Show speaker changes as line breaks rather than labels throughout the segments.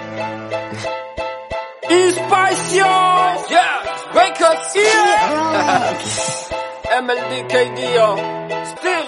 Inspiration. Yeah. Records. Yeah. MLDKD yo. Still.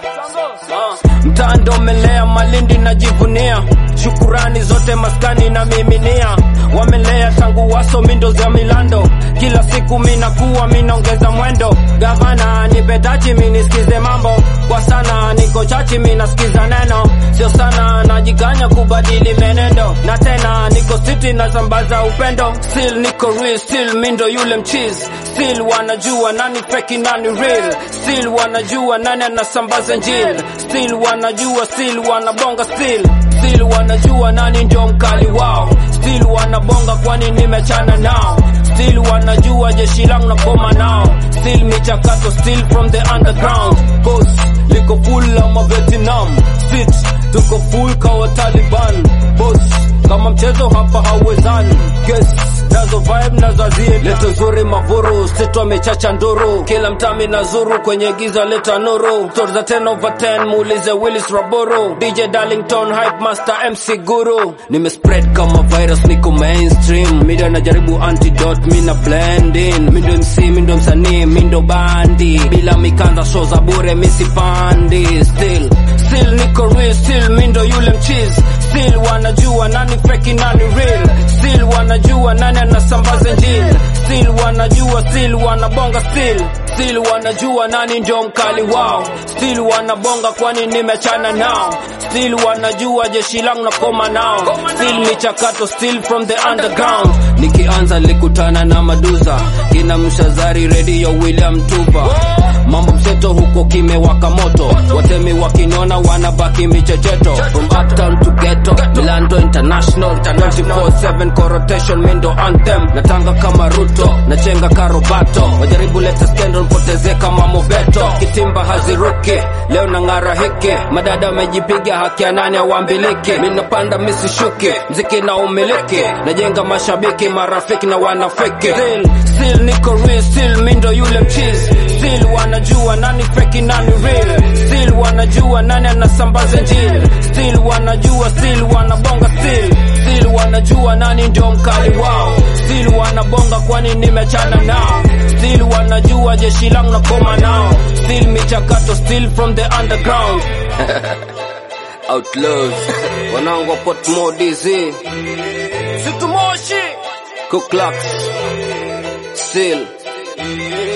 Uh. Mtando melea Malindi najivunia, shukurani zote maskani na miminia, wamelea tangu waso mindo za milando, kila siku minakuwa minaongeza mwendo, gavana nipe tachi minisikize mambo, kwa sana niko chachi minasikiza neno, sio sana najikanya kubadili menendo, na tena niko city nasambaza upendo, still niko real, still mindo yule mchizi, still wanajua nani feki nani real, still wanajua nani anasambaza njili, still wanajua, still wanabonga, still still wanajua nani ndio mkali wao, still wanabonga kwani nimechana nao, still wanajua jeshi langu na koma nao, still michakato, still from the underground, cause liko full ama Vietnam, sit tuko full kawa Taliban, boss kama mchezo hapa hauwezani, guess nazo vibe nazo azie leto nzuri mavuru sito amechacha nduru kila mtami na zuru kwenye giza leta nuru stori za 10 over 10 muulize Willis Raboro DJ Darlington hype master MC Guru nimespread kama virus niko mainstream media najaribu antidote mina blend in mindo MC mindo msanii mindo bandi bila mikanda show za bure misipandi still still niko real still mindo yule mchizi still wanajua nani feki nani real still wanajua nani anasambaza njili still wanajua still wanabonga still still wanajua nani ndio mkali wao still wanabonga kwani nimechana nao still wanajua jeshi langu na koma nao still michakato still from the underground nikianza nilikutana na maduza kina mshazari redio william tupa mambo mseto huko kimewaka moto watemi wakiniona wanabaki michecheto from uptown to ghetto milando international 24/7 corotation mindo anthem natanga kama ruto nachenga karobato wajaribu leta skendo nipoteze kama mobeto kitimba haziruki leo na ng'ara hiki madada wamejipiga haki ya nani awambiliki minapanda misishuki mziki na umiliki najenga mashabiki marafiki na wanafiki still, still niko real still mindo yule mchizi still wanajua nani feki nani real still wanajua nani anasambaza njili still wanajua still wanabonga still still wanajua nani ndio mkali wao still wanabonga kwani nimechana nao still wanajua jeshi langu na koma nao still michakato still from the underground outlaws wanangu wa Portmore DZ Situmoshi Kuklux still